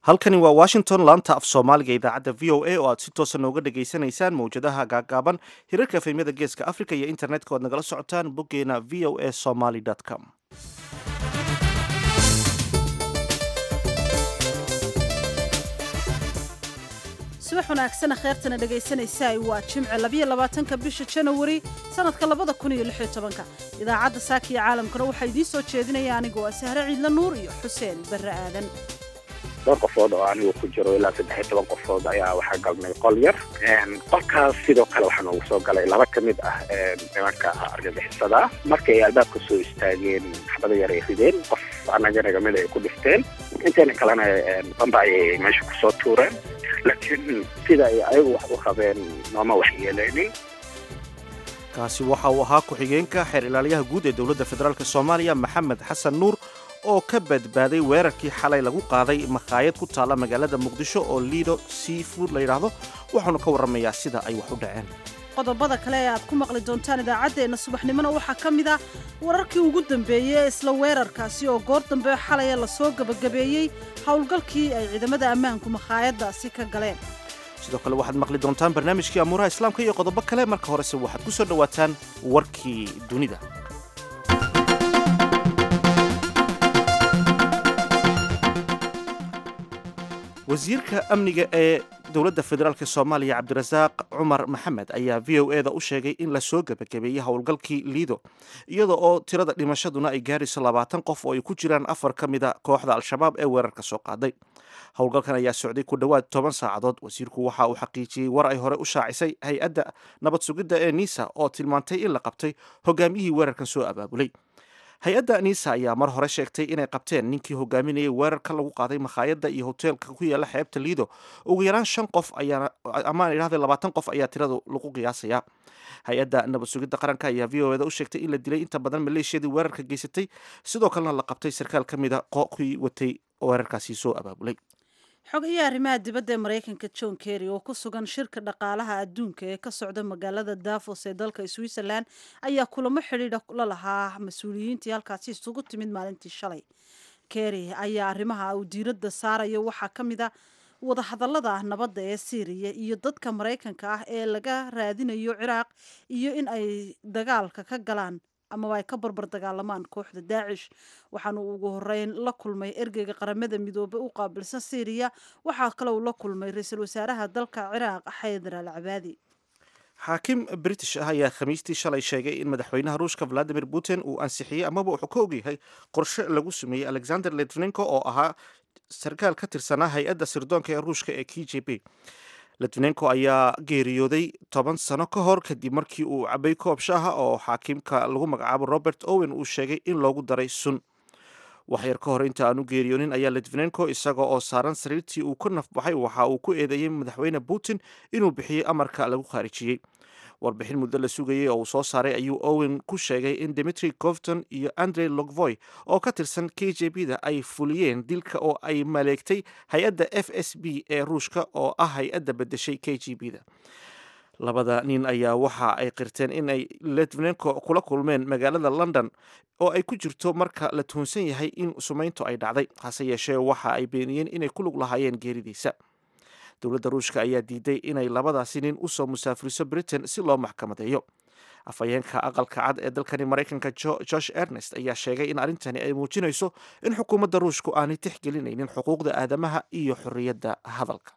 halkani waa washington laanta af soomaaliga idaacadda v o a oo aad si toosa nooga dhagaysanaysaan mawjadaha gaagaaban hirarka efemyada geeska africa iyo internetka oad nagala socotaan boggeena v o a somaly com subax wanaagsana kheertana dhegaysanaysaay waa jimce labiyo labaatanka bisha janawari sanadka labada kun iyo lix iyo tobanka idaacadda saaka iyo caalamkana waxaa idiin soo jeedinaya anigu waa sahre ciidla nuur iyo xuseen barre aadan dhowr qofood oo anigu ku jiro ilaa saddex iyo toban qofood ayaa waxaa galnay qol yar qolkaas sidoo kale waxaa noogu soo galay laba ka mid ah nimanka argagixisada markii ay albaabka soo istaageen xabada yar ay rideen qof annaga nagamid ay ku dhifteen inteena kalena bamba ayay meesha kusoo tuureen laakiin sida ay ayagu wax u qabeen nooma waxyeeleynin kaasi waxa uu ahaa ku-xigeenka xeer ilaaliyaha guud ee dowladda federaalk soomaaliya maxamed xasan nuur oo ka badbaaday weerarkii xalay lagu qaaday makhaayad ku taalla magaalada muqdisho oo liido seafood la yidhaahdo waxaanu ka warramayaa sida ay wax u dhaceen qodobada kale ee aad ku maqli doontaan idaacaddeenna subaxnimona waxaa ka mid ah wararkii ugu dambeeyey ee isla weerarkaasi oo goor dambe xalaya lasoo gebagabeeyey howlgalkii ay ciidamada ammaanku makhaayaddaasi ka galeen sidoo kale waxaad maqli doontaan barnaamijkii amuuraha islaamka iyo qodobo kale marka horese waxaad ku soo dhowaataan warkii dunida wasiirka amniga ee dowladda federaalk soomaaliya cabdirasaaq cumar maxamed ayaa v o eda u sheegay in lasoo gebagabeeyey howlgalkii liido iyada oo tirada dhimashaduna ay gaarayso labaatan qof oo ay ku jiraan afar ka mida kooxda al-shabaab ee weerarka soo qaaday howlgalkan ayaa socday ku dhowaad toban saacadood wasiirku waxa uu xaqiijiyey war ay hore u shaacisay hay-adda nabad sugidda ee nisa oo tilmaantay in la qabtay hogaamiyihii weerarkan soo abaabulay hay-adda nisa ayaa mar hore sheegtay inay qabteen ninkii hogaaminayay weerarka lagu qaaday makhaayadda iyo hoteelka ku yaala xeebta liido ugu yaraan shan qof ayaa amaan idhahda labaatan qof ayaa tirada lagu qiyaasayaa hay-adda nabad sugidda qaranka ayaa v o eda u sheegtay in la dilay inta badan maleeshiyadii weerarka geysatay sidoo kalena la qabtay sarkaal ka mida qokii watay weerarkaasi soo abaabulay xogayaha arrimaha dibadda ee maraykanka john kerry oo ku sugan shirka dhaqaalaha adduunka ee ka socda magaalada davos ee dalka switzerland ayaa kulamo xidhiidha la lahaa mas-uuliyiintii halkaasi isugu timid maalintii shalay kerry ayaa arrimaha uu diiradda saarayo waxaa ka mid a wadahadallada nabadda ee syriya iyo dadka maraykanka ah ee laga raadinayo ciraaq iyo in ay dagaalka ka galaan amaba ay ka barbar dagaalamaan kooxda daacish waxaanu ugu horeyn la kulmay ergeyga qaramada midoobe u qaabilsan syriya waxaa kale uu la kulmay ra-iisul wasaaraha dalka ciraaq xaydar al cabaadi xaakim british ah ayaa khamiistii shalay sheegay in madaxweynaha ruushka valadimir putin uu ansixiyey amaba wuxuu ka ogyahay qorshe lagu sameeyey alexander litvinenko oo ahaa sarkaal ka tirsanaa hay-adda sirdoonka ee ruushka ee k j b litvinenko ayaa geeriyooday toban sano ka hor kadib markii uu cabay koob shaaha oo xaakimka lagu magacaabo robert owen uu sheegay in loogu daray sun waxyar ka hor inta aan u geeriyoonin ayaa litvinenko isaga oo saaran sariirtii uu ka nafbaxay waxa uu ku eedeeyey madaxweyne putin inuu bixiyey amarka lagu khaarijiyey warbixin muddo la sugayey oo uu soo saaray ayuu owen ku sheegay in dimitri govton iyo andrey logvoy oo ka tirsan k j b da ay fuliyeen dilka oo ay maleegtay hay-adda f s b ee ruushka oo ah hay-adda bedeshay k j b da labada nin ayaa waxa ay qirteen in ay litvinenko kula kulmeen magaalada london oo ay ku jirto marka la tuhunsan yahay in sumayntu ay dhacday hase yeeshee waxa ay beeniyeen inay ku lug lahaayeen geeridiisa dowladda ruushka ayaa diiday inay labadaasi nin usoo musaafiriso britain si loo maxkamadeeyo afhayeenka aqalka cad ee dalkani maraykanka josh ernest ayaa sheegay in arrintani ay muujinayso in xukuumadda ruushku aanay tixgelinaynin xuquuqda aadamaha iyo xorriyadda hadalka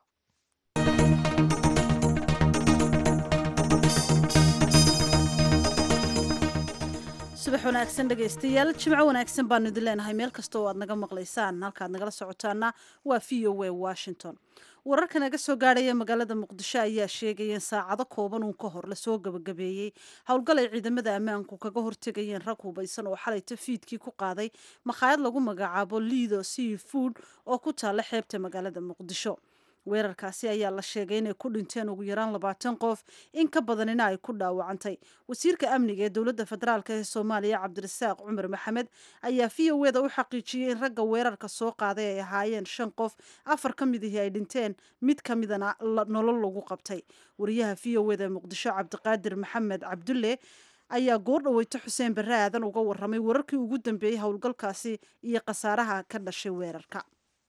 subax wanaagsan dhegaystayaal jimco wanaagsan baanu idin leenahay meel kasta oo aad naga maqlaysaan halkaad nagala socotaana waa v o a washington wararka naga soo gaadhaya magaalada muqdisho ayaa sheegaya in saacado kooban uun ka hor lasoo gabagabeeyey howlgal ay ciidamada ammaanku kaga hortegayeen rag hubaysan oo xalayta fiidkii ku qaaday makhaayad lagu magacaabo liido sea food oo ku taalla xeebta magaalada muqdisho weerarkaasi ayaa la sheegay inay ku dhinteen ugu yaraan labaatan qof in ka badanina ay ku dhaawacantay wasiirka amniga ee dowladda federaalk ee soomaaliya cabdirasaaq cumar maxamed ayaa v o eda u xaqiijiyey in ragga weerarka soo qaaday ay ahaayeen shan qof afar ka mid ihii ay dhinteen mid ka midana nolol lagu qabtay wariyaha v o eda muqdisho cabdiqaadir maxamed cabdulle ayaa goor dhaweyto xuseen barre aadan uga waramay wararkii ugu dambeeyey howlgalkaasi iyo khasaaraha ka dhashay weerarka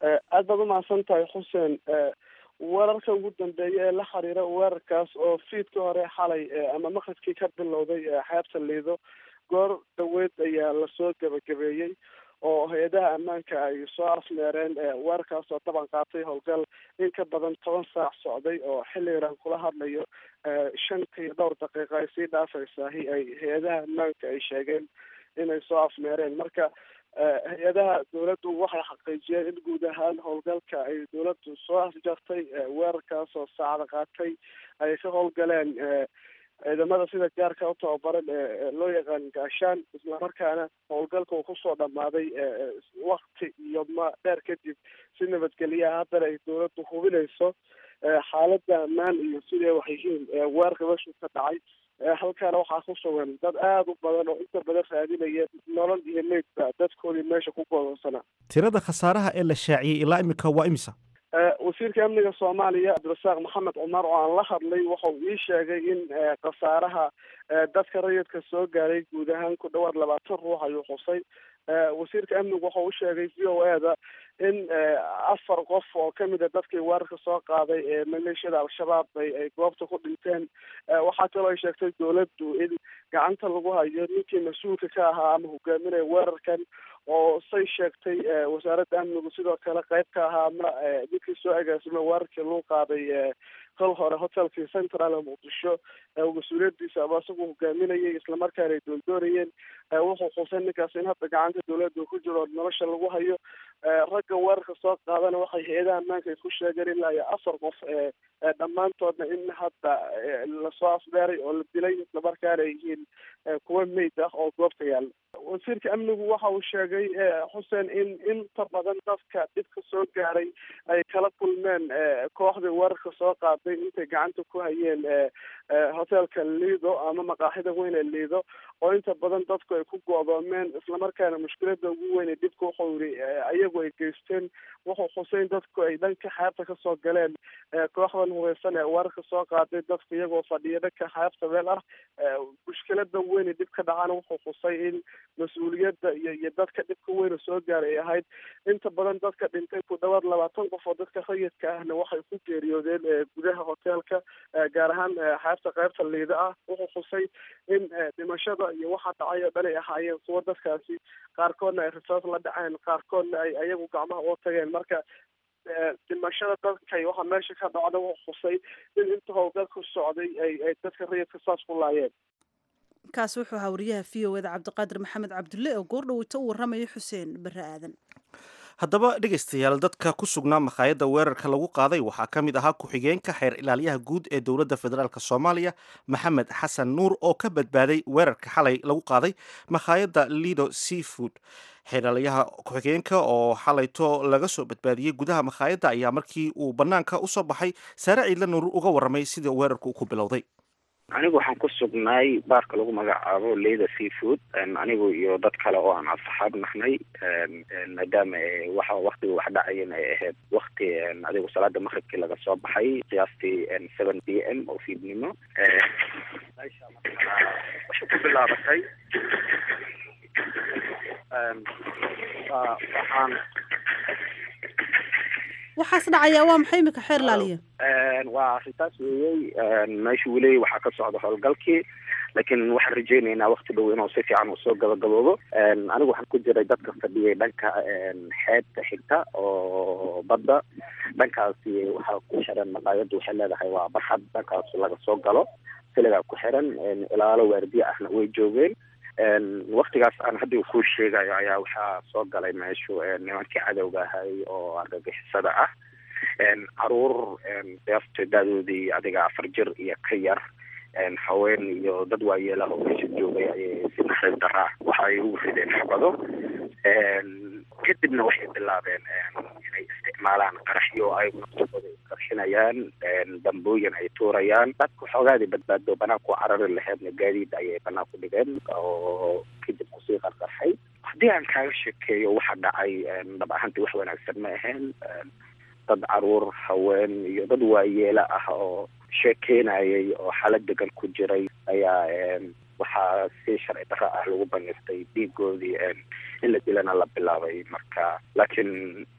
aad baad umahadsan tahay xuseen weerarka ugu dambeeya ee la xiriira weerarkaas oo fiidkii hore xalay ama maqribkii ka bilowday xeebta liido goor dhaweyd ayaa lasoo gebagabeeyey oo hay-adaha ammaanka ay soo afmeereen weerarkaas oo daban qaatay howlgal in ka badan toban saac socday oo xilligan kula hadlayo shantii dhowr daqiiqa ay sii dhaafaysahi ay hay-adaha ammaanka ay sheegeen inay soo afmeereen marka hay-adaha dawladdu waxay xaqiijiyeen in guud ahaan howlgalka ay dawladdu soo afjartay weerarkaas oo saacada qaatay ay ka howlgaleen ciidamada sida gaarka u tababaran ee loo yaqaan gaashaan islamarkaana howlgalka uu kusoo dhamaaday wakti iyo ma dheer kadib si nabadgelyaha haddana ay dawladdu hubinayso xaaladda ammaan iyo siday wax yihiin weerarka meeshu ka dhacay halkaana waxaa ku sugan dad aada u badan oo inta badan raadinaya nolol iyo meydba dadkoodii meesha ku godoonsanaa tirada khasaaraha ee la shaaciyey ilaa imika waa imisa wasiirka amniga soomaaliya cabdirasaaq maxamed cumar oo aan la hadlay waxau ii sheegay in khasaaraha dadka rayidka soo gaaray guud ahaan ku dhawaad labaatan ruux ayuu xusay wasiirka amnigu waxau u sheegay v o e da in afar qof oo kamid a dadkii weerarka soo qaaday ee maleeshiyada al-shabaab ay ay goobta ku dhinteen waxaa kaloo ay sheegtay dawladdu in gacanta lagu hayo ninkii mas-uulka ka ahaa ama hogaaminaya weerarkan oo say sheegtay wasaaradda amnigu sidoo kale qayb ka ahaa ama ninkii soo agaasimay weerarkii lagu qaaday kol hore hotelkii central ee muqdisho mas-uuliyadiisa ama isagu hogaaminayay islamarkaana ay doondoonayeen wuxuu xusay ninkaas in hadda gacanta dawladda ku jiro nolosha lagu hayo ragga weerarka soo qaadana waxay hay-adaha ammaanka ay ku sheegeen ilaa iyo afar qof dhammaantoodna in hadda lasoo afbeeray oo la dilay islamarkaana ay yihiin kuwa meyd ah oo goobta yaalla wasiirka amnigu waxa uu sheegay xuseen in inta badan dadka dhibka soo gaaray ay kala kulmeen kooxdii weerarka soo qaaday intay gacanta ku hayeen hotelka lido ama maqaaxida weyn ee lido oo inta badan dadku ay ku go'doomeen islamarkaana mushkilada ugu weyn ee dhibka wuxuu yiri ayagu ay geysteen wuxuu xuseyn dadku ay dhanka xeebta kasoo galeen kooxdan hubeysan ee weerarka soo qaaday dadku iyagoo fadhiya dhanka xeebta meel ah mushkilada weyn ee dhib ka dhacana wuxuu xusay in mas-uuliyadda iyo iyo dadka dhibka weyna soo gaaray ay ahayd inta badan dadka dhintay ku dhawaad labaatan qof oo dadka rayidka ahna waxay ku geeriyoodeen gudaha hoteelka gaar ahaan xeebta qaybta liida ah wuxuu xusay in dhimashada iyo waxa dhacay oo dhan ay ahaayeen kuwa dadkaasi qaarkoodna ay risaas la dhaceen qaarkoodna ay ayagu gacmaha uga tageen marka dhimashada dadkay waxa meesha ka dhacda wuxuu xusay in inta howlgalku socday ay ay dadka rayidka saas ku laayeen kaasi wuxuu ahaa wariyaha v o eda cabdiqaadir maxamed cabdulle oo goordhaweyta u warramaya xuseen barre aadan haddaba dhegaystayaal dadka ku sugnaa makhaayadda weerarka lagu qaaday waxaa ka mid ahaa ku-xigeenka xeer ilaaliyaha guud ee dowladda federaalk soomaaliya maxamed xasan nuur oo ka badbaaday weerarka xalay lagu qaaday makhaayadda lido seafood xeeralayaha ku-xigeenka oo xalayto laga soo badbaadiyey gudaha makhaayadda ayaa markii uu bannaanka usoo baxay saare ciidla nuur uga warramay sida weerarku ku bilowday anigu waxaan ku sugnaay baarka lagu magacaabo leyda seafood anigu iyo dad kale oo aan asxaab nahnay maadaama waxa waktiga wax dhacayan ay ahayd wakti adigu salaada maqribkii laga soo baxay qiyaastii seven p m oo fiidnimo meesha markaa waxay ku bilaabatay waxaan waxaas dhacayaa waa maxay imika xeer laaliya waa arrintaas weeyey meesha weli waxaa ka socda howlgalkii laakiin waxaan rajeynaynaa wakti dhow inuu si fiican uu soo gabagaboobo anigu waxaan ku jiray dadka fadhiyay dhanka xeebta xigta oo badda dhankaasi waxaa ku xiran maqaayaddu waxay leedahay waa barxad dhankaas laga soo galo siligaa ku xiran ilaalo waardiye ahna way joogeen waktigaas aan hadda kuu sheegayo ayaa waxaa soo galay meeshu nimankii cadowga ahay oo argagixisada ah caruur deefta daadoodii adiga afar jir iyo ka yar haween iyo dad waayeelah oo meesha joogay ayay si naxariis daraa waxa ay ugu rideen xabado kadibna waxay bilaabeen inay isticmaalaan qaraxyo ay naftooda isqarxinayaan dambooyin ay tuurayaan dadka xoogaadii badbaado banaan ku carari laheedna gaadiid ayay banaan ku dhigeen oo kadib kusii qarqarxay haddii aan kaaga sheekeeyo waxa dhacay dhab ahaantii wax wanaagsan ma ahayn dad caruur haween iyo dad waayeela ah oo sheekeynayay oo xaalad degan ku jiray ayaa waxaa si sharci darro ah lagu baniftay dhiigoodii in la dilana la bilaabay marka laakiin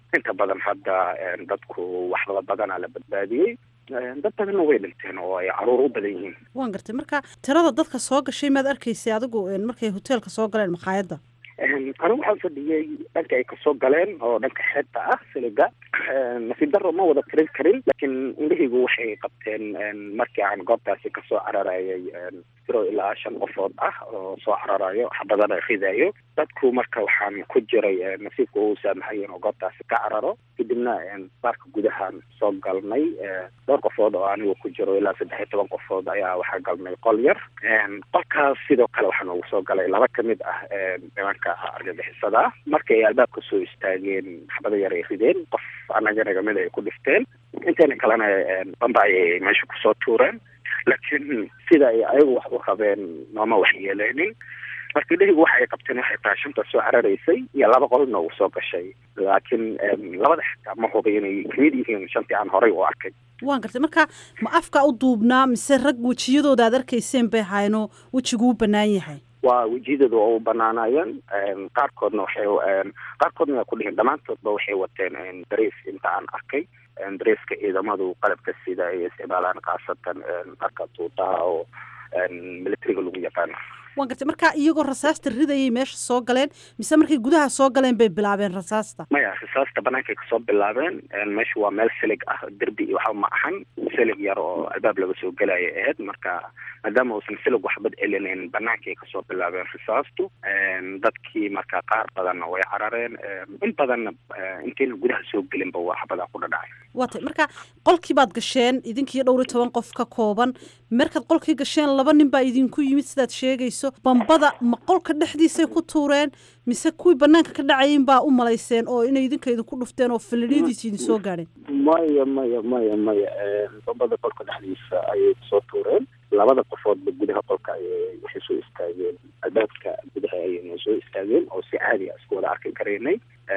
inta badan hadda dadku waxba badanaa la badbaadiyey dad badanna way dhinteen oo ay caruur u badan yihiin waan gartay marka tirada dadka soo gashay maad arkaysay adigu markay hoteelka soo galeen makhaayadda anigu waxaan fadhiyey dhanka ay kasoo galeen oo dhanka xeebta ah siliga nasiib daro ma wada tirin karin laakiin indhahaygu waxay qabteen markii aan goobtaasi kasoo cararayay tiro ilaa shan qofood ah oo soo cararayo xabadana ridayo dadku marka waxaan ku jiray nasiibka uu saamaxay inuu goobtaasi ka cararo kadibna baarka gudahaan soo galnay dhowr qofood oo anigu ku jiro ilaa saddex iyo toban qofood ayaa waxaa galnay qol yar qolkaas sidoo kale waxaa noogu soo galay laba kamid ah nimanka argagixisada markii ay albaabka soo istaageen xabada yar ay rideen qof anaga nagamid ay ku dhifteen inteena kalena bamba ayay meesha kusoo tuureen laakiin sida ay ayagu wax u rabeen nooma wax yeeleenin marka indhahigu waxa ay qabteen waxay tahay shanta soo cararaysay iyo laba qolna uu soo gashay laakiin labada xitaa ma hubay inay kamid yihiin shantii aan horay u arkay waan gartay marka ma afka u duubnaa mise rag wejiyadooda aad arkayseen bay ahaynoo wejiguu banaan yahay waa wejiyadooda oo u banaanayeen qaarkoodna waxay qaarkoodna waa ku dhihin dhammaantoodba waxay wateen darees inta aan arkay dareeska ciidamadu qalabka sida ay isticmaalaan khaasatan dharka tuutaha oo militariga lagu yaqaano waan gartay marka iyagoo rasaasta ridayay meesha soo galeen mise markay gudaha soo galeen bay bilaabeen rasaasta maya rasaasta banaankaay kasoo bilaabeen meesha waa meel silig ah derbi iyo waxba ma ahan silig yar oo albaab laga soo gelaya ahayd marka maadaama uusan silig waxbad celinayn banaankay kasoo bilaabeen rasaastu dadkii marka qaar badanna way carareen in badanna intayna gudaha soo gelinba waa xabadaa ku dhadhacay waa tay marka qolkii baad gasheen idinkiiyo dhowr iyo toban qof ka kooban markaad qolkii gasheen laba nin baa idinku yimid sidaad sheegayso bambada ma qolka dhexdiisay ku tuureen mise kuwii banaanka ka dhacayin baa u malayseen oo inay idinka idinku dhufteen oo filidyadiisi idin soo gaadheen maya maya maya maya bambada qolka dhexdiisa ayay kusoo tuureen labada qofoodba gudaha qolka ayay waxay soo istaageen albaabka gudaha ayayna soo istaageen oo si caadi a isku wada arki karaynay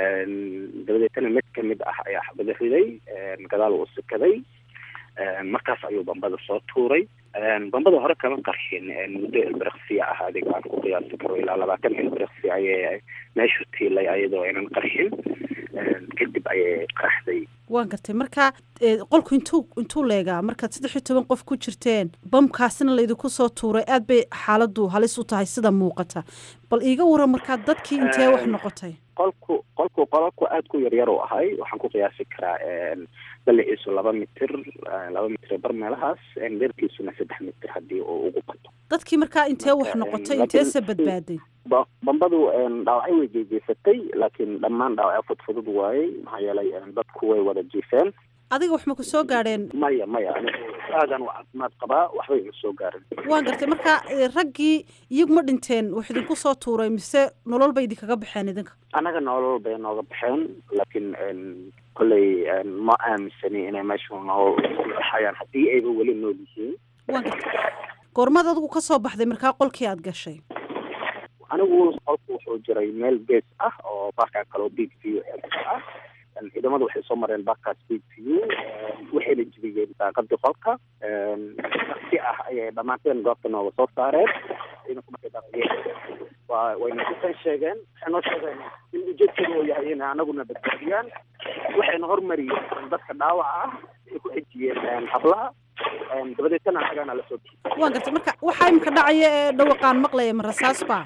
dabadeetana mid kamid ah ayaa xabada riday gadaal uu sikaday markaas ayuu bambada soo tuuray bambada hore kama qarxin muddo ilbiriqsiya ah adiga aan ku qiyaasi karo ilaa labaatan ilbiriqsi ayay meeshu tiilay ayadoo aynan qarxin kadib ayay qaraxday waan gartay marka qolku intuu intuu leegaa markaad saddex iyo toban qof ku jirteen bamkaasina laydinku soo tuuray aad bay xaaladu halis u tahay sida muuqata bal iiga waran markaa dadkii intee wax noqotay qolku qolku qolku aada ku yaryar u ahay waxaan ku qiyaasi karaa balliciisu laba mitir laba mitir bar meelahaas dherkiisuna saddex mitir haddii uu ugu bato dadkii markaa intee wax noqotay inteese badbaaday bambadu dhaawacyo way jeejeysatay laakiin dhammaan dhaawacyo fudfudud waayey maxaa yeelay dadku way wada jiifeen adiga wax ma ku soo gaadheen maya maya anigu aadan u caafimaad qabaa waxba ima soo gaarin waan gartay marka raggii iyagu ma dhinteen wax idinku soo tuuray mise nolol bay idinkaga baxeen idinka annaga nolol bay nooga baxeen laakiin kolley ma aaminsani inay meeshu nool hayaan haddii ayba weli nool yihiin waan gartay goormaad adigu ka soo baxday markaa qolkii aad gashay anigu qolku wuxuu jiray meel gees ah oo baarkaa kaloo big view ah ciidamadu waxay soo mareen baarkaas big view waxayna jibiyeen daaqadii qolka si ah ayay dhammaanteen goobta nooga soo saareen ciidanku markay daaqadeen waa wayna kusan sheegeen waxay noo sheegeen in ujeedkooda uu yahay inay anaguna badbaadiyaan waxayna hormariyeen dadka dhaawaca ah ay ku xejiyeen hablaha dabadeetana annagana la soo bixi waan gartay marka waxaa imika dhacaya ee dhawaqaan maqlaya ma rasaas baa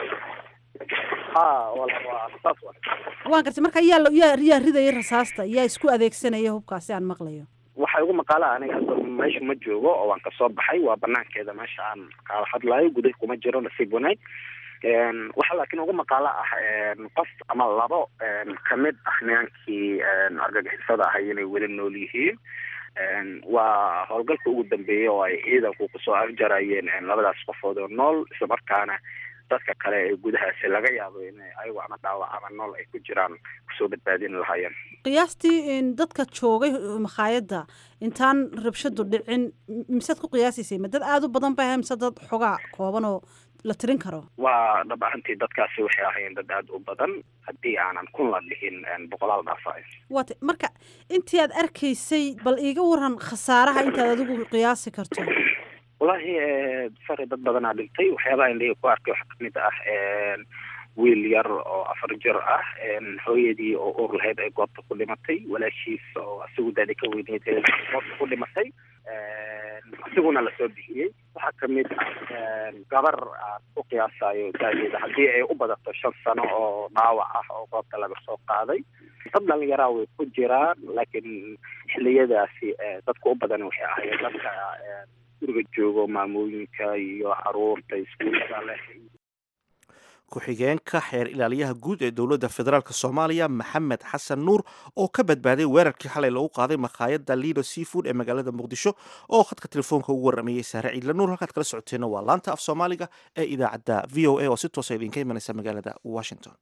ha wala waa rasaas wa waan gartay marka yaa yaa yaa ridaya rasaasta yaa isku adeegsanaya hubkaasi aan maqlayo waxay ugu maqaala aniga hadda meesha ma joogo oo waan kasoo baxay waa banaankeeda meesha aan kaala hadlayo gudaha kuma jiro nasiib wanaag waxaa laakiin ugu maqaalo ah qof ama labo kamid ah nimankii argagixisada ahay inay weli nool yihiin waa howlgalka ugu dambeeyey oo ay ciidanku kusoo afjarayeen labadaas qofood oo nool islamarkaana dadka kale ee gudahaasi laga yaabo in ayagu ama dhaawac ama nool ay ku jiraan kusoo badbaadin lahaayeen qiyaastii dadka joogay makhaayadda intaan rabshadu dhicin misead ku qiyaasaysay ma dad aada u badan ba ahay mise dad xogaa kooban oo la tirin karo waa dhab ahantii dadkaasi waxay ahaayeen dad aada u badan haddii aanan kun la dhihin boqolaal dhaafaay waata marka intii aad arkaysay bal iiga waran khasaaraha intaad adigu qiyaasi karto wallaahi sare dad badanaa dhintay waxyaabaha indhahi ku arkay waxaa kamid ah wiil yar oo afar jir ah hooyadii oo uur lahayd ay goobta ku dhimatay walaashiis oo asigu daadi ka weyneyd goobta ku dhimatay asiguna lasoo bixiyey waxaa kamid ah gabar aan u qiyaasayo daadeeda haddii ay u badato shan sano oo dhaawac ah oo goobta laga soo qaaday dad dhalinyaraa way ku jiraan laakiin xiliyadaasi dadka u badan waxay ahaayeen dadka guriga joogo maamooyinka iyo caruurta iskuullada leh ku-xigeenka xeer ilaaliyaha guud ee dowladda federaalk soomaaliya maxamed xasan nuur oo ka badbaaday weerarkii xalay lagu qaaday makhaayadda lido seafood ee magaalada muqdisho oo khadka telefoonka ugu warramayey saare ciidla nuur halkaad kala socoteenna waa laanta af soomaaliga ee idaacadda v o a oo si toosa idinka imanaysa magaalada washington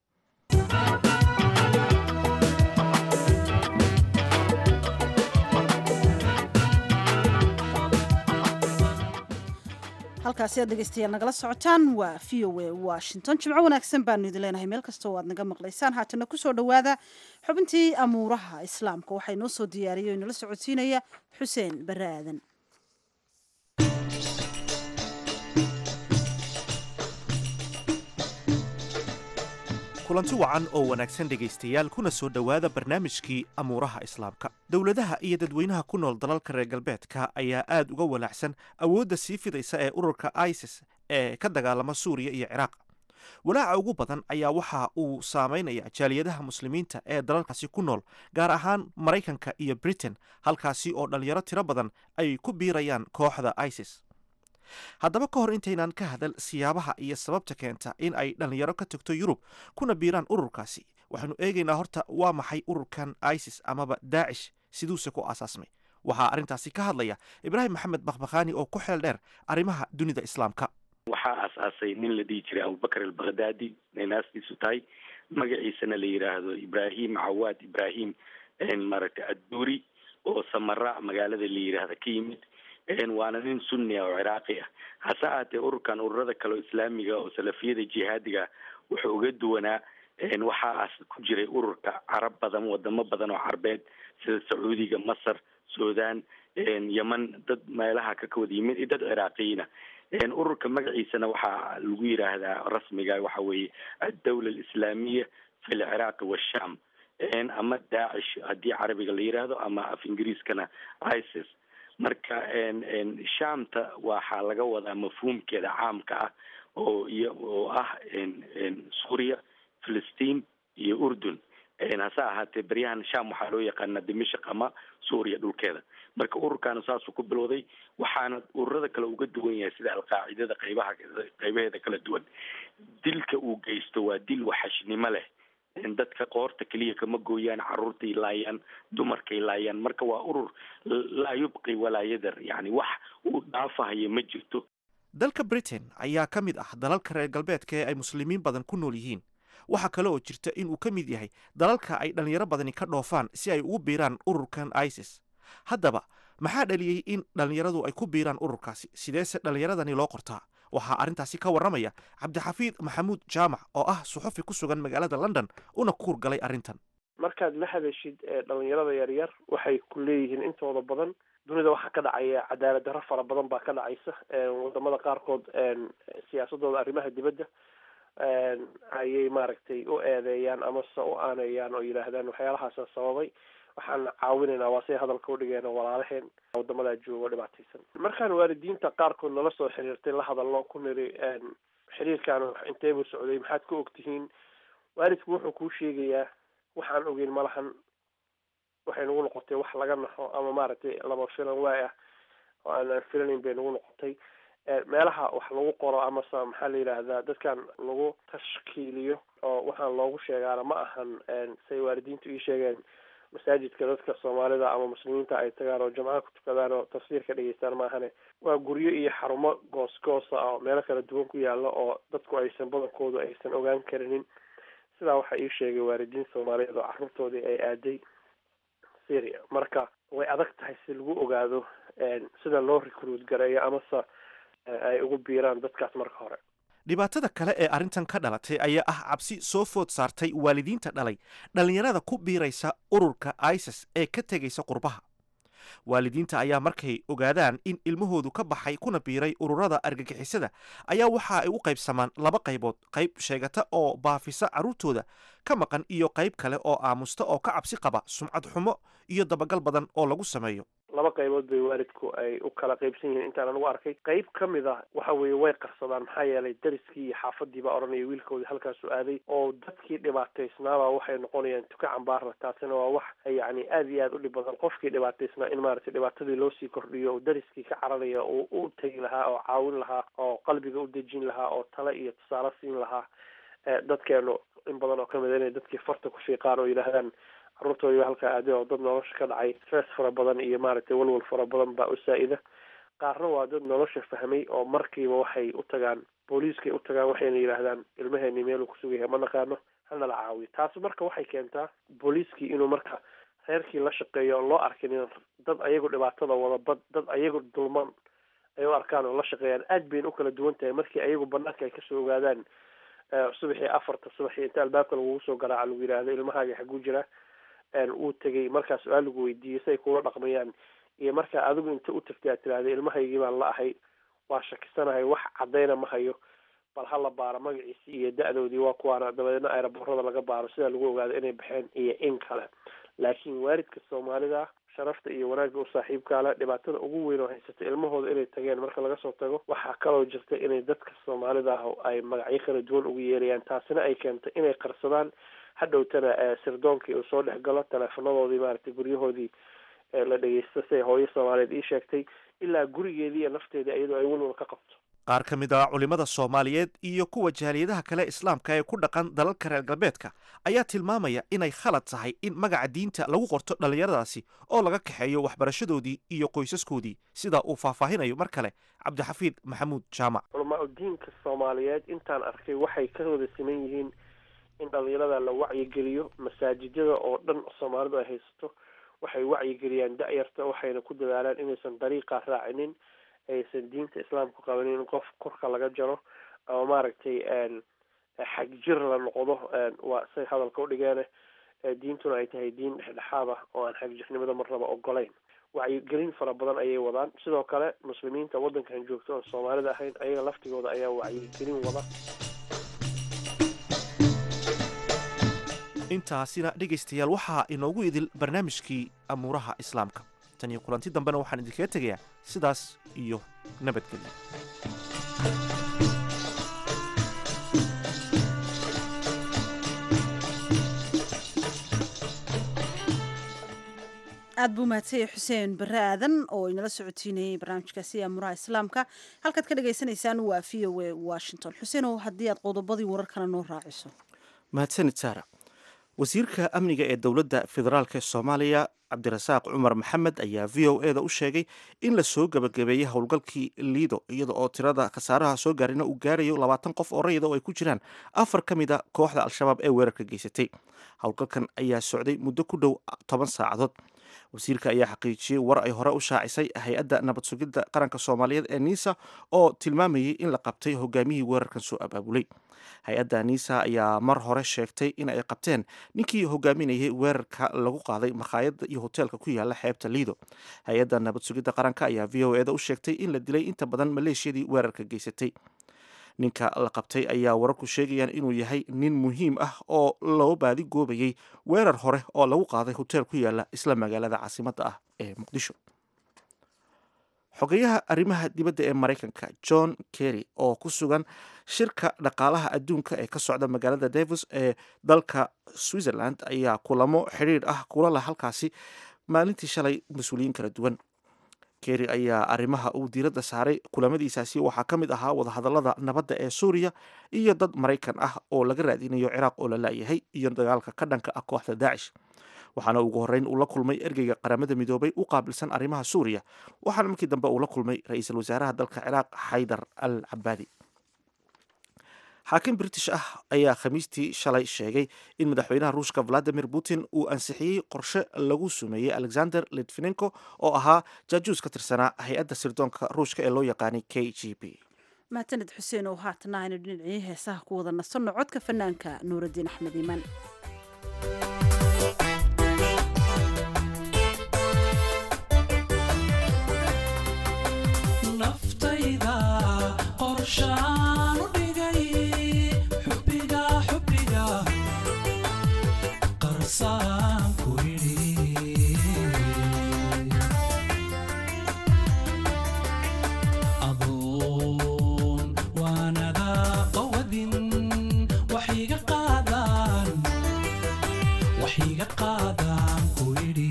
halkaasi aad dhegeystayaal nagala socotaan waa v o a washington jimco wanaagsan baanu idin leenahay meel kasta oo aad naga maqlaysaan haatana kusoo dhowaada xubintii amuuraha islaamka waxaa inoo soo diyaariyay o inala socodsiinaya xuseen bare aadan kulanti wacan oo wanaagsan dhegaystayaal kuna soo dhowaada barnaamijkii amuuraha islaamka dowladaha iyo dadweynaha ku nool dalalka reer galbeedka ayaa aad uga walaacsan awoodda sii fidaysa ee ururka isis ee ka dagaalama suuriya iyo ciraaq walaaca ugu badan ayaa waxa uu saamaynaya jaaliyadaha muslimiinta ee dalalkaasi ku nool gaar ahaan maraykanka iyo britain halkaasi oo dhallinyaro tiro badan ay ku biirayaan kooxda isis haddaba ka hor intaynaan ka hadal siyaabaha iyo sababta keenta in ay dhallinyaro ka tagto yurub kuna biiraan ururkaasi waxaanu eegaynaa horta waa maxay ururkan isis amaba daacish siduuse ku aasaasmay waxaa arrintaasi ka hadlaya ibraahim maxamed bakhbakhaani oo ku xeel dheer arrimaha dunida islaamka waxaa aasaasay nin la dhihi jiray abubakar albakhdadi ay naastiisu tahay magaciisana la yidhaahdo ibrahim cawaad ibrahim maaragtay adduuri oo samara magaalada la yidhaahda ka yimid waana nin sunni ah oo ciraaqi ah hase ahaatee ururkan ururada kale oo islaamiga oo salafiyada jihaadiga wuxuu uga duwanaa waxaas ku jiray ururka carab badan wadamo badan oo carbeed sida sacuudiga masar sudan yeman dad meelaha ka kawada yimid iyo dad ciraaqiyiina ururka magaciisana waxaa lagu yidhaahdaa rasmiga waxa weeye addawla alislaamiya fi lciraaqi washam ama daacish haddii carabiga la yidhaahdo ama af ingiriiskana isis marka shaamta waxaa laga wadaa mafhuumkeeda caamka ah oo iyo oo ah suuriya filistiin iyo urdun hase ahaatee beryahan sham waxaa loo yaqaanaa dimashik ama suuriya dhulkeeda marka ururkaana saasuu ku bilowday waxaana ururada kale uga duwan yahay sida alqaacidada qaybaha qaybaheeda kala duwan dilka uu geysto waa dil waxashnimo leh dadka qoorta keliya kama gooyaan caruurtay laayaan dumarkay laayaan marka waa urur laa yubqi walaa yadar yani wax uu dhaafahayo ma jirto dalka britain ayaa ka mid ah dalalka reer galbeedka ee ay muslimiin badan ku nool yihiin waxaa kale oo jirta inuu ka mid yahay dalalka ay dhallinyaro badani ka dhoofaan si ay ugu biiraan ururkan isis haddaba maxaa dhaliyey in dhallinyaradu ay ku biiraan ururkaasi sideese dhallinyaradani loo qortaa waxaa arrintaasi ka warramaya cabdixafiid maxamuud jaamac oo ah suxufi ku sugan magaalada london una ku hurgalay arrintan markaad la hadashid dhalinyarada yaryar waxay ku leeyihiin intooda badan dunida waxaa ka dhacaya cadaalad darro fara badan baa ka dhacaysa wadamada qaarkood siyaasadooda arrimaha dibadda ayay maaragtay u eedeeyaan amase u aaneeyaan oo yidhaahdaan waxyaalahaasa sababay waxaan caawinaynaa waa say hadalka udhigeen walaalaheen wadamadaa joogo dhibaataysan markaan waalidiinta qaarkood nala soo xiriirtay la hadalno ku niri xiriirkaan inteebuu socday maxaad ka ogtihiin waalidku wuxuu kuu sheegayaa waxaan ogeyn malahan waxay nagu noqotay wax laga naxo ama maaragtay laba filan waay ah oo aanaan filanayn bay nagu noqotay meelaha wax lagu qoro amase maxaa la yidhaahdaa dadkan lagu tashkiiliyo oo waxaan loogu sheegaana ma ahan say waalidiintu ii sheegeen masaajidka dadka soomaalida ama muslimiinta ay tagaan oo jamcaha ku tukadaan oo tafsiirka dhegeystaan maahane waa guryo iyo xarumo goos goosa oo meelo kala duwan ku yaala oo dadku aysan badankoodu aysan ogaan karinin sidaa waxaa ii sheegay waalidiin soomaaliyeed oo carruurtoodii ay aaday syria marka way adag tahay si lagu ogaado sida loo recruit gareeyo amase ay ugu biiraan dadkaas marka hore dhibaatada kale ee arrintan ka dhalatay ayaa ah cabsi soo food saartay waalidiinta dhalay dhallinyarada ku biiraysa ururka isis ee ka tegaysa qurbaha waalidiinta ayaa markay ogaadaan in ilmahoodu ka baxay kuna biiray ururada argagixisada ayaa waxa ay u qaybsamaan laba qaybood qayb sheegata oo baafisa carruurtooda ka maqan iyo qayb kale oo aamusta oo ka cabsi qaba sumcad xumo iyo dabagal badan oo lagu sameeyo laba qaybood bay waalidku ay u kala qaybsan yihiin intaan anigu arkay qayb ka mid a waxa weeye way qarsadaan maxaa yeelay dariskii iyo xaafadii baa odhanaya wiilkoodii halkaasu aaday oo dadkii dhibaataysnaabaa waxay noqonayaan tuka cambaarla taasina waa wax yacni aada iyo aada u dhib badan qofkii dhibaataysnaa in maaragtay dhibaatadii loo sii kordhiyo oo dariskii ka cararaya oo u tegi lahaa oo caawin lahaa oo qalbiga u dejin lahaa oo tale iyo tusaale siin lahaa dadkeenu in badan oo kamid a inay dadkii farta ku fiiqaan oo yidhaahdaan carruurtooda halkaa aaday oo dad nolosha ka dhacay stress fara badan iyo maaragtay walwal fara badan baa u saa-ida qaarna waa dad nolosha fahmay oo markiiba waxay u tagaan booliiskay u tagaan waxayna yidhaahdaan ilmaheeni meeluu kusugan yahay ma naqaano hanala caawiyo taasi marka waxay keentaa booliiskii inuu marka reerkii la shaqeeyo oon loo arkin in dad ayagu dhibaatada wada bad dad ayagu dulman ay u arkaan oo la shaqeeyaan aad bayna u kala duwan tahay markii ayagu banaanka ay kasoo ogaadaan subaxii afarta subaxii inta albaabka lagugu soo garaaca lagu yidhaahdo ilmahaaga xaguu jira uu tegay markaa su-aal lagu weydiiyey si ay kula dhaqmayaan iyo markaa adigu inta u tagtay aad tiraahda ilmahaygii baan la ahay waa shakisanahay wax caddayna ma hayo bal ha la baaro magaciisii iyo da-doodii waa kuwaana dabadeedna aeroboorada laga baaro sidaa lagu ogaado inay baxeen iyo in kale laakiin waalidka soomaalida sharafta iyo wanaagga u saaxiibkaale dhibaatada ugu weyn oo haysata ilmahooda inay tageen marka laga soo tago waxaa kaloo jirta inay dadka soomaalida ah ay magacyo kala duwan ugu yeerayaan taasina ay keentay inay qarsadaan hadhowtana sirdoonkii uu soo dhex galo teleefonadoodii maaragtay guryahoodii la dhegeysta siay hooyo soomaaliyeed ii sheegtay ilaa gurigeedii iyo nafteedii iyadoo ay welwal ka qabto qaar ka mid ah culimmada soomaaliyeed iyo kuwa jaaliyadaha kale islaamka ee ku dhaqan dalalka reer galbeedka ayaa tilmaamaya inay khalad tahay in magaca diinta lagu qorto dhallinyaradaasi oo laga kaxeeyo waxbarashadoodii iyo qoysaskoodii sida uu faahfaahinayo mar kale cabdixafiid maxamuud jaamac culamaa diinka soomaaliyeed intaan arkay waxay ka wada siman yihiin in dhalinyarada la wacyigeliyo masaajidada oo dhan soomaalidu ay haysato waxay wacyigeliyaan da-yarta waxayna ku dadaalaan inaysan dariiqa raacinin aysan diinta islaamku qabanin in qof korka laga jaro ama maaragtay xag jir la noqdo waa say hadalka udhigeene diintuna ay tahay diin dhexdhexaad ah oo aan xagjirnimada marnaba ogolayn wacyigelin fara badan ayay wadaan sidoo kale muslimiinta waddankan joogta oon soomaalida ahayn ayaga laftigooda ayaa wacyigelin wada intaasina dhegaystayaal waxaa inoogu idil barnaamijkii amuuraha islaamka tan iyo kulanti dambena waxaan idinkaga tegayaa sidaas iyo nabadgelyo aad buu mahadsanyay xuseen bare aadan oo inala socotiinayay barnaamijkaasi aamuraha islaamka halkaad ka dhagaysanaysaan waa v o a washington xuseenow haddii aad qodobadii wararkana noo raaciso mahadsanid saara wasiirka amniga ee dowladda federaalk ee soomaaliya cabdirasaaq cumar maxamed ayaa v o e da u sheegay in la soo gebagabeeyey howlgalkii liido iyada oo tirada khasaaraha soo gaarina uu gaarayo labaatan qof oo rayida oo ay ku jiraan afar ka mid a kooxda al-shabaab ee weerarka geysatay howlgalkan ayaa socday muddo ku dhow toban saacadood wasiirka ayaa xaqiijiyey war ay hore u shaacisay hay-adda nabad sugidda qaranka soomaaliyeed ee niisa oo tilmaamayay in la qabtay hogaamiyihii weerarkan soo abaabulay hay-adda niisa ayaa mar hore sheegtay in ay qabteen ninkii hogaaminayay weerarka lagu qaaday makhaayadda iyo hoteelka ku yaala xeebta liido hay-adda nabad sugidda qaranka ayaa v o eda u sheegtay in la dilay inta badan maleeshiyadii weerarka geysatay ninka la qabtay ayaa wararku sheegayaan inuu yahay nin muhiim ah oo loo baadi goobayay weerar hore oo lagu qaaday hoteel ku yaala isla magaalada caasimadda ah ee muqdisho xogeyaha arrimaha dibadda ee maraykanka john kerry oo ku sugan shirka dhaqaalaha adduunka ee ka socda magaalada davos ee dalka switzerland ayaa kulamo xidhiidh ah kula leh halkaasi maalintii shalay mas-uuliyiin kala duwan kerry ayaa arrimaha uu diiradda saaray kulamadiisaasi waxaa ka mid ahaa wadahadallada nabadda ee suuriya iyo dad maraykan ah oo laga raadinayo ciraaq oo la laayahay iyo dagaalka ka dhanka ah kooxda daacish waxaana ugu horreyn uu la kulmay ergeyga qaramada midoobay u qaabilsan arrimaha suuriya waxaana markii dambe uu la kulmay ra-iisul wasaaraha dalka ciraaq xaydar al cabaadi xaakim british ah ayaa khamiistii shalay sheegay in madaxweynaha ruushka valadimir putin uu ansixiyey qorshe lagu sumeeyey alexander litvinenko oo ahaa jaajuus ka tirsanaa hay-adda sirdoonka ruushka ee loo yaqaanay k g b mahadsaned xuseen oo haatana aynu dhinacii heesaha ku wada nasanno codka fanaanka nuuraddiin axmed iimaan waxiga qaadaan ku idhi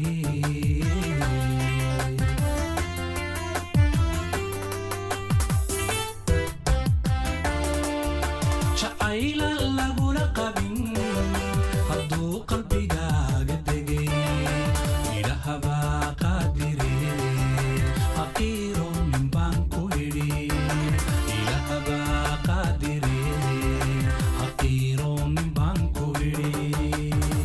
jacayla lagula qabin hadduu qalbigaaga degay idhahabaa qaadire haqiiro nin baan ku idhi idhahabaa qaadire haqiiro nin baan ku idhi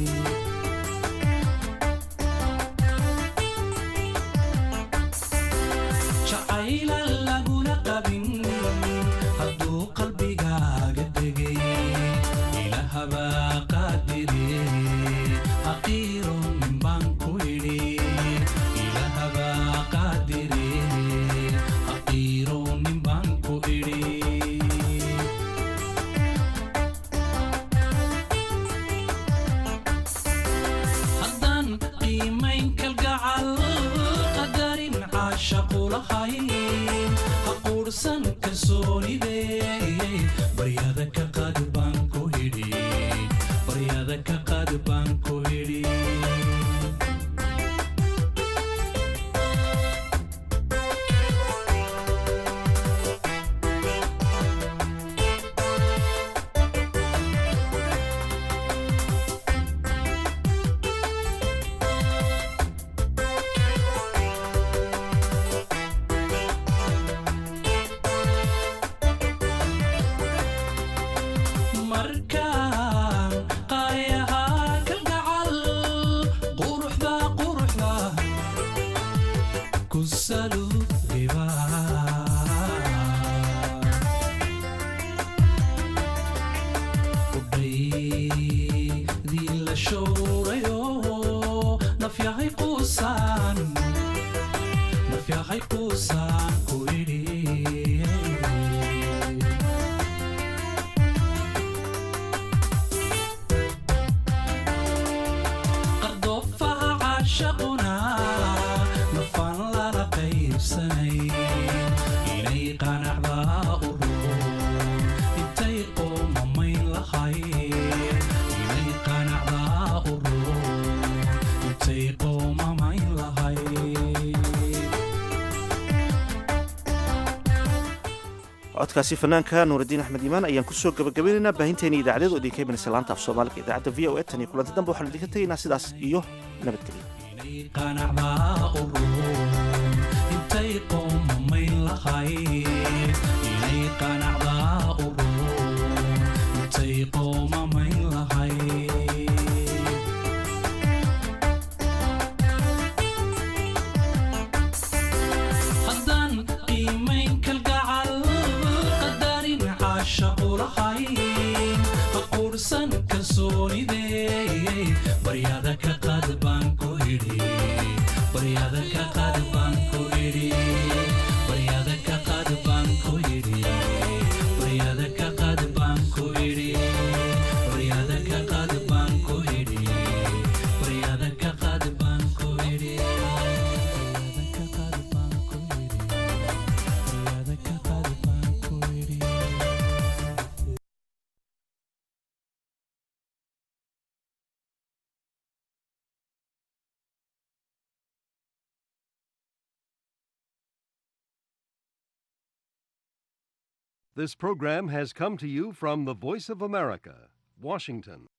jacayla lagula qabin hadduu qalbigaaga degay ilahabaa qaadire haqiiro nin baan ku idhi ilahabaa qaadire haqiiro nin baan ku idhi haddaan qiimayn kalgacal qadarin caashaqu lahayn ha quursan kalsoonide baryada ka qaad baan ku idhi baryada ka qaad baan ku idhi markaan qaayahaa kalgacal quruxda quruxda ku saluudiba udhaydii la showrayo nafyahay quusaan nafyahay quusaan ku idhi qardoofaha caashaquna nafaan lala qaybsanay inay qanacdaa u roon intay qoomamayn lahayd inay qanacdaa u roon intay qoomamayn lahayd codkaasi fanaanka nuuraddiin axmed iimaan ayaan kusoo gabagabaynaynaa baahinteena idaacadeed oo idinka imanaysa laanta af soomaaliga idaacadda v o e tan iyo kulanti dambe waxaan idinka tegaynaa sidaas iyo nabadgelyo inay qanacdaa u roon intay qoomamayn lahayd inay qanacdaa u roon intay qoomamayn lahayd haddaan qiimayn kalgacal qadarin caashaqu lahayn ha quursan kalsoonide baryada ka qaad baan ku idhi baryada ka qaad baan ku idhi baryada ka qaad baan ku idhi baryada ka qaad baan ku idhi baryada ka qaad baan ku idhi baryada ka qaad baan ku idhi baryada ka qaad baan ku idhi baryada ka qaad baan ku idhi This program has come to you from the Voice of America, Washington.